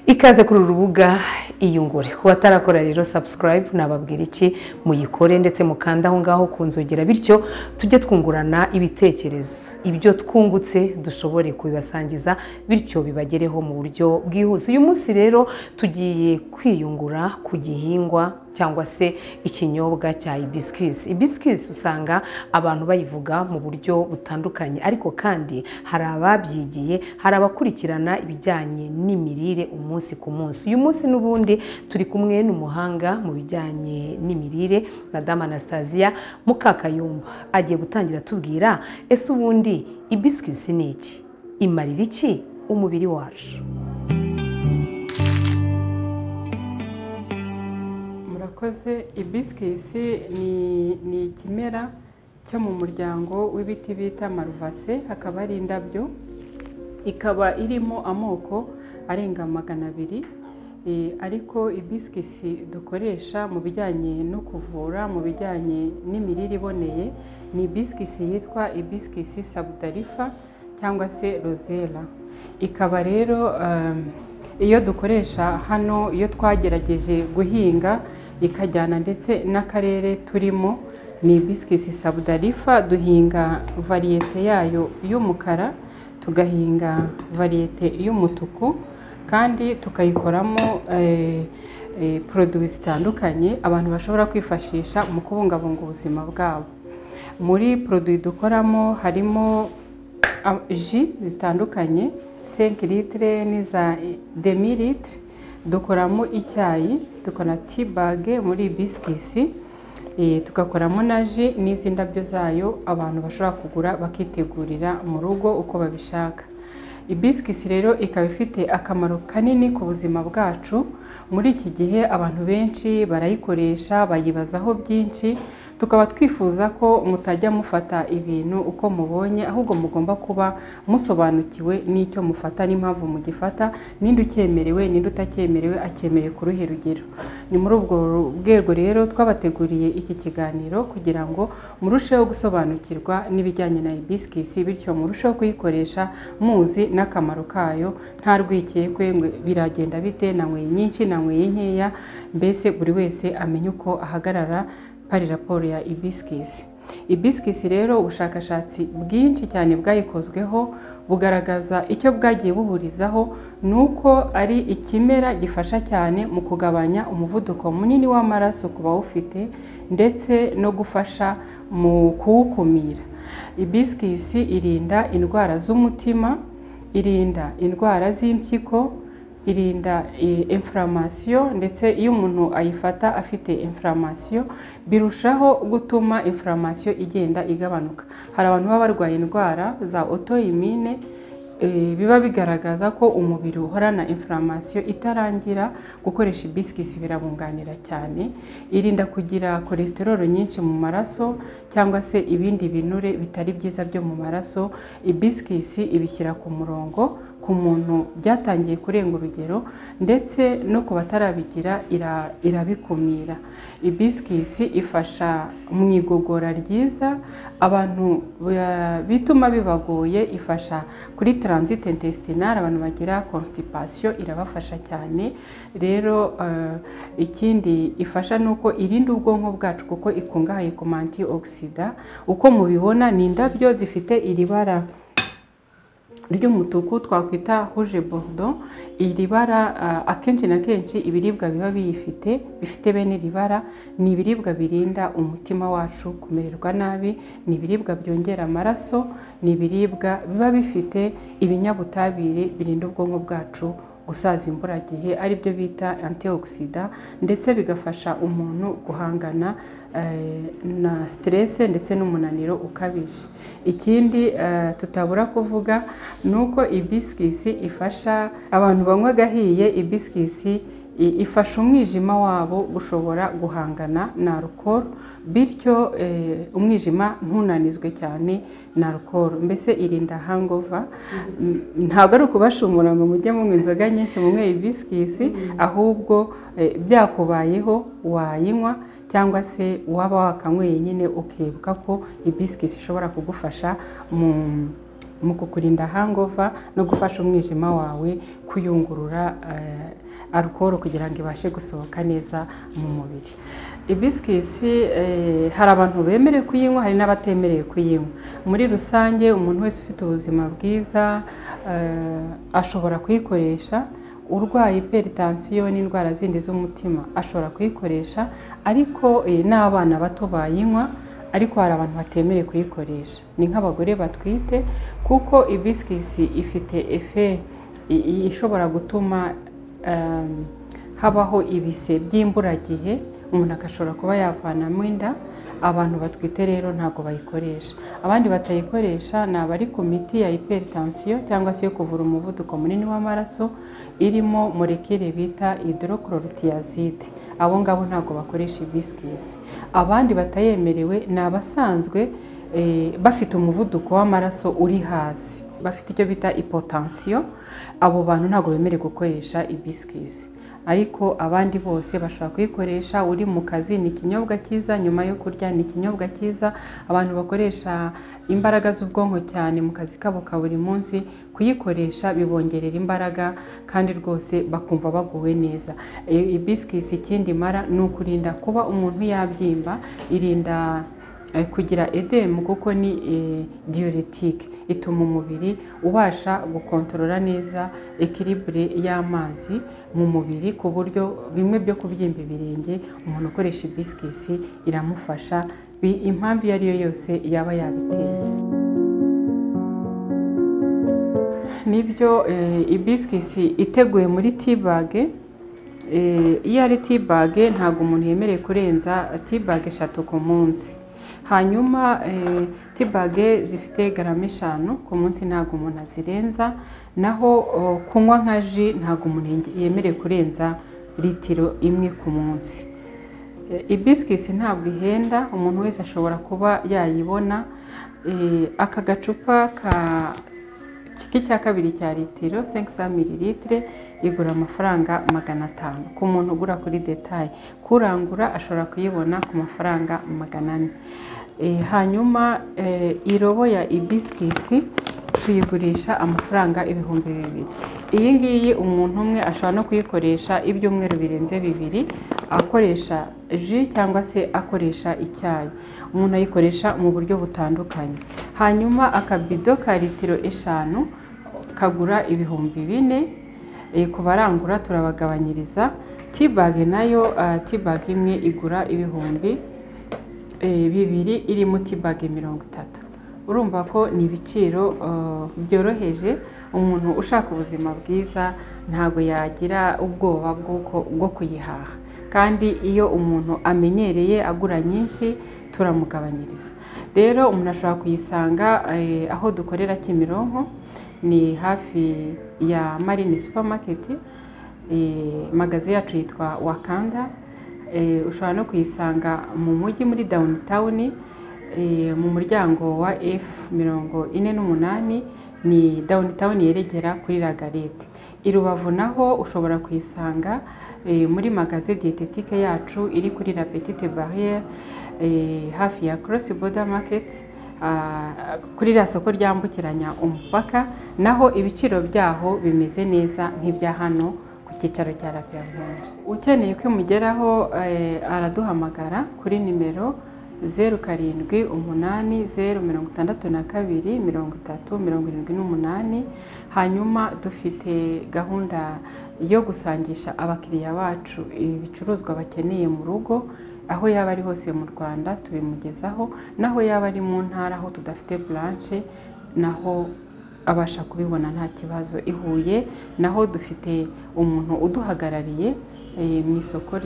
ikaze kuri uru rubuga iyungure ku batarakora rero sabusikarayibu nababwira iki muyikore ndetse mukanda aho ngaho ku nzogera bityo tujye twungurana ibitekerezo ibyo twungutse dushobore kubibasangiza bityo bibagereho mu buryo bwihuse uyu munsi rero tugiye kwiyungura ku gihingwa cyangwa se ikinyobwa cya ibisikisi ibisikisi usanga abantu bayivuga mu buryo butandukanye ariko kandi hari ababyigiye hari abakurikirana ibijyanye n'imirire umunsi ku munsi uyu munsi n'ubundi turi kumwe n'umuhanga mu bijyanye n'imirire madamu anastasiya mukakayumba agiye gutangira atubwira ese ubundi ibisikisi ni iki imarira iki umubiri wacu murakoze ibisikisi ni ikimera cyo mu muryango w'ibiti bita maruvase hakaba hari indabyo ikaba irimo amoko arenga magana abiri ariko ibisikisi dukoresha mu bijyanye no kuvura mu bijyanye n'imirire iboneye ni ibisikisi yitwa ibisikisi sabudarifa cyangwa se rozera ikaba rero iyo dukoresha hano iyo twagerageje guhinga ikajyana ndetse n'akarere turimo ni bisikisi sabudarifa duhinga variyete yayo y'umukara tugahinga variyete y'umutuku kandi tukayikoramo poroduwi zitandukanye abantu bashobora kwifashisha mu kubungabunga ubuzima bwabo muri poroduwi dukoramo harimo ji zitandukanye senke litire n'iza demi litire dukoramo icyayi dukora tibage muri bisikisi tugakoramo na ji n'izi ndabyo zayo abantu bashobora kugura bakitegurira mu rugo uko babishaka ibisikisi rero ikaba ifite akamaro kanini ku buzima bwacu muri iki gihe abantu benshi barayikoresha bayibazaho byinshi tukaba twifuza ko mutajya mufata ibintu uko mubonye ahubwo mugomba kuba musobanukiwe n'icyo mufata n'impamvu mugifata n'indi ucyemerewe n'indi utakyemerewe acyemerewe ku ruhe rugero ni muri ubwo rwego rero twabateguriye iki kiganiro kugira ngo murusheho gusobanukirwa n'ibijyanye na ibisikisi bityo murusheho kuyikoresha muzi n'akamaro kayo nta rwikekwe biragenda bite nanyweye nyinshi nanyweye nkeya mbese buri wese amenye uko ahagarara hari raporo ya ibisikisi ibisikisi rero ubushakashatsi bwinshi cyane bwayikozweho bugaragaza icyo bwagiye buhurizaho ni uko ari ikimera gifasha cyane mu kugabanya umuvuduko munini w'amaraso ku bawufite ndetse no gufasha mu kuwukumira ibisikisi irinda indwara z'umutima irinda indwara z'impyiko irinda imfuramasiyo ndetse iyo umuntu ayifata afite imfuramasiyo birushaho gutuma imfuramasiyo igenda igabanuka hari abantu baba barwaye indwara za otoyimine biba bigaragaza ko umubiri uhorana imfuramasiyo itarangira gukoresha ibisikisi birabunganira cyane irinda kugira kolesitororo nyinshi mu maraso cyangwa se ibindi binure bitari byiza byo mu maraso ibisikisi ibishyira ku murongo ku muntu byatangiye kurenga urugero ndetse no ku batarabigira irabikumira ibisikisi ifasha mu igogora ryiza abantu bituma bibagoye ifasha kuri taransite intesitinari abantu bagira konsitipasiyo irabafasha cyane rero ikindi ifasha ni uko irinda ubwonko bwacu kuko ikungahaye ku manti ogisida uko mubibona ni indabyo zifite iri bara ry'umutuku twakwita huje borudo iri bara akenshi na kenshi ibiribwa biba biyifite bifite bene iri bara ni ibiribwa birinda umutima wacu kumererwa nabi ni ibiribwa byongera amaraso ni ibiribwa biba bifite ibinyabutabire birinda ubwonko bwacu gusaza imburagihe ari byo bita antioxida ndetse bigafasha umuntu guhangana na siterese ndetse n'umunaniro ukabije ikindi tutabura kuvuga ni uko ibisikisi ifasha abantu banywa agahiye ibisikisi ifasha umwijima wabo gushobora guhangana na arukoro bityo umwijima ntunanizwe cyane na arukoro mbese irinda hangova ntabwo ari ukubashumura ngo mujye munywa inzoga nyinshi munywe ibisikisi ahubwo byakubayeho wayinywa cyangwa se waba wakanyweye nyine ukibuka ko ibisikisi ishobora kugufasha mu mu kukurinda hangova no gufasha umwijima wawe kuyungurura alukoro kugira ngo ibashe gusohoka neza mu mubiri ibisikisi hari abantu bemerewe kuyinywa hari n'abatemerewe kuyinywa muri rusange umuntu wese ufite ubuzima bwiza ashobora kuyikoresha urwaye iperitansiyo n'indwara zindi z'umutima ashobora kuyikoresha ariko n'abana bato bayinywa ariko hari abantu batemerewe kuyikoresha ni nk'abagore batwite kuko ibisikisi ifite efe ishobora gutuma habaho ibise by'imburagihe umuntu agashobora kuba yavanamo inda abantu batwite rero ntabwo bayikoresha abandi batayikoresha ni abari ku miti ya iperitansiyo cyangwa se yo kuvura umuvuduko munini w'amaraso irimo murekire bita hydrochlorothiazide abo ngabo ntabwo bakoresha ibisikisi abandi batayemerewe ni abasanzwe bafite umuvuduko w'amaraso uri hasi bafite icyo bita ipotansiyo abo bantu ntabwo bemerewe gukoresha ibisikisi ariko abandi bose bashobora kuyikoresha uri mu kazi ni ikinyobwa cyiza nyuma yo kurya ni ikinyobwa cyiza abantu bakoresha imbaraga z'ubwonko cyane mu kazi kabo ka buri munsi kuyikoresha bibongerera imbaraga kandi rwose bakumva baguwe neza ibisikisi ikindi imara ni ukurinda kuba umuntu yabyimba irinda kugira edemu kuko ni diyoretike ituma umubiri ubasha gukontorora neza ekiribure y'amazi mu mubiri ku buryo bimwe byo kubyimba ibirenge umuntu ukoresha ibisikisi iramufasha impamvu iyo ari yo yose yaba yabiteye nibyo ibisikisi iteguye muri tibage iyo ari tibage ntabwo umuntu yemerewe kurenza tibage eshatu ku munsi hanyuma tibage zifite garama eshanu ku munsi ntabwo umuntu azirenza naho kunywa nka ji ntabwo umuntu yemerewe kurenza litiro imwe ku munsi ibisikisi ntabwo ihenda umuntu wese ashobora kuba yayibona aka gacupa k'icya kabiri cya litiro senkisa mililitire igura amafaranga magana atanu ku muntu ugura kuri detaye kurangura ashobora kuyibona ku mafaranga magana ane hanyuma irobo ya ibisikisi tuyigurisha amafaranga ibihumbi bibiri iyi ngiyi umuntu umwe ashobora no kuyikoresha ibyumweru birenze bibiri akoresha ji cyangwa se akoresha icyayi umuntu ayikoresha mu buryo butandukanye hanyuma akabido ka litiro eshanu kagura ibihumbi bine ku barangura turabagabanyiriza tibage nayo tibage imwe igura ibihumbi bibiri irimo tibage mirongo itatu urumva ko ni ibiciro byoroheje umuntu ushaka ubuzima bwiza ntabwo yagira ubwoba bwo kuyihaha kandi iyo umuntu amenyereye agura nyinshi turamugabanyiriza rero umuntu ashobora kuyisanga aho dukorera kimironko ni hafi ya marini supamaketi magazi yacu yitwa wakanda ushobora no kuyisanga mu mujyi muri dawunitawuni mu muryango wa efu mirongo ine n'umunani ni dawunitawuni yeregera kuri ragarete i rubavu naho ushobora kuyisanga muri magazi dietetike yacu iri kuri la petite barriere hafi ya korosi boda maketi kuri iriya soko ryambukiranya umupaka naho ibiciro byaho bimeze neza nk'ibya hano ku cyicaro cya rapiyamanje ukeneye ko imugeraho araduhamagara kuri nimero zeru karindwi umunani zeru mirongo itandatu na kabiri mirongo itatu mirongo irindwi n'umunani hanyuma dufite gahunda yo gusangisha abakiriya bacu ibicuruzwa bakeneye mu rugo aho yaba ari hose mu rwanda tubimugezaho naho yaba ari mu ntara aho tudafite buranshe naho abasha kubibona nta kibazo i huye naho dufite umuntu uduhagarariye mu isoko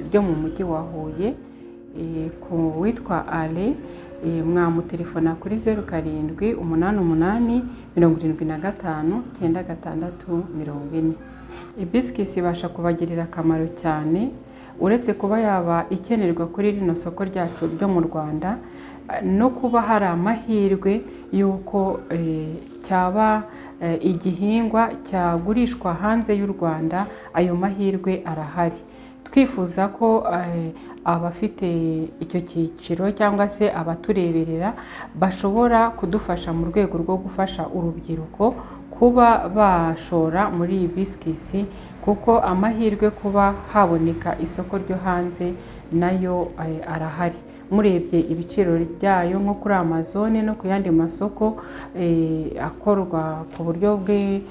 ryo mu mujyi wa huye ku witwa ale mwamutelefona kuri zeru karindwi umunani umunani mirongo irindwi na gatanu icyenda gatandatu mirongo ine ibisikisi ibasha kubagirira akamaro cyane uretse kuba yaba ikenerwa kuri rino soko ryacu ryo mu rwanda no kuba hari amahirwe y'uko cyaba igihingwa cyagurishwa hanze y'u rwanda ayo mahirwe arahari twifuza ko eh, abafite icyo cyiciro cyangwa se abatureberera bashobora kudufasha mu rwego rwo gufasha urubyiruko kuba bashora muri iyi bisikisi kuko amahirwe kuba haboneka isoko ryo hanze nayo eh, arahari murebye ibiciro byayo nko kuri amazone no ku yandi masoko eh, akorwa ku buryo bwe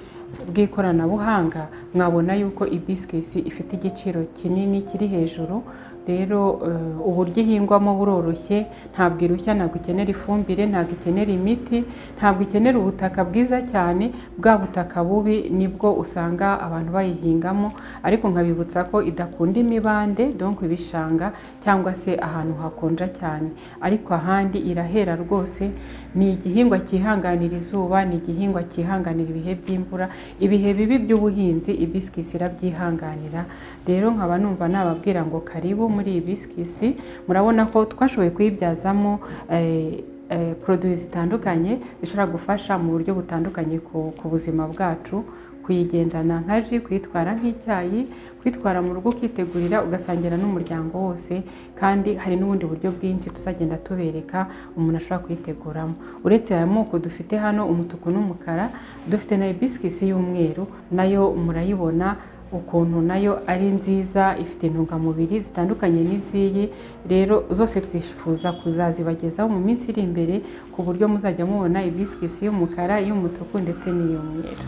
bw'ikoranabuhanga mwabona yuko ibisikisi ifite igiciro kinini kiri hejuru rero eh, uburyo ihingwamo buroroshye ntabwo irushya ntabwo ikenera ifumbire ntabwo ikenera imiti ntabwo ikenera ubutaka bwiza cyane bwa butaka bubi nibwo usanga abantu bayihingamo ariko nkabibutsa ko idakunda imibande donc ibishanga cyangwa se ahantu hakonja cyane ariko ahandi irahera rwose ni igihingwa cyihanganira izuba ni igihingwa cyihanganira ibihe by'imvura ibihe bibi by'ubuhinzi ibisikisi irabyihanganira rero nkaba numva nababwira ngo karibu muri iyi bisikisi murabona ko twashoboye kuyibyazamo eh, eh, poroduwi zitandukanye zishobora gufasha mu buryo butandukanye ku ku buzima bwacu kuyigendana nka ji kuyitwara nk'icyayi kwitwara mu rugo ukitegurira ugasangira n'umuryango wose kandi hari n'ubundi buryo bwinshi tuzagenda tubereka umuntu ashobora kuyiteguramo uretse aya moko dufite hano umutuku n'umukara dufite na ibisikisi y'umweru nayo murayibona ukuntu nayo ari nziza ifite intungamubiri zitandukanye n'iziyi rero zose twifuza kuzazibagezaho mu minsi iri imbere ku buryo muzajya mubona ibisikisi y'umukara y'umutuku ndetse n'iy'umweru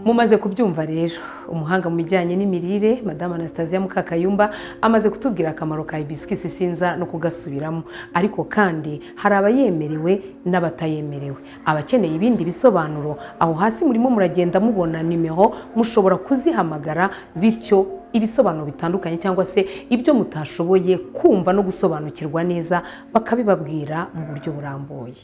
mumaze kubyumva rero umuhanga mu bijyanye n'imirire madamu anastasiya mukakayumba amaze kutubwira akamaro ka ibisikisi sinza no kugasubiramo ariko kandi hari abayemerewe n'abatayemerewe abakeneye ibindi bisobanuro aho hasi murimo muragenda mubona nimero mushobora kuzihamagara bityo ibisobanuro bitandukanye cyangwa se ibyo mutashoboye kumva no gusobanukirwa neza bakabibabwira mu buryo burambuye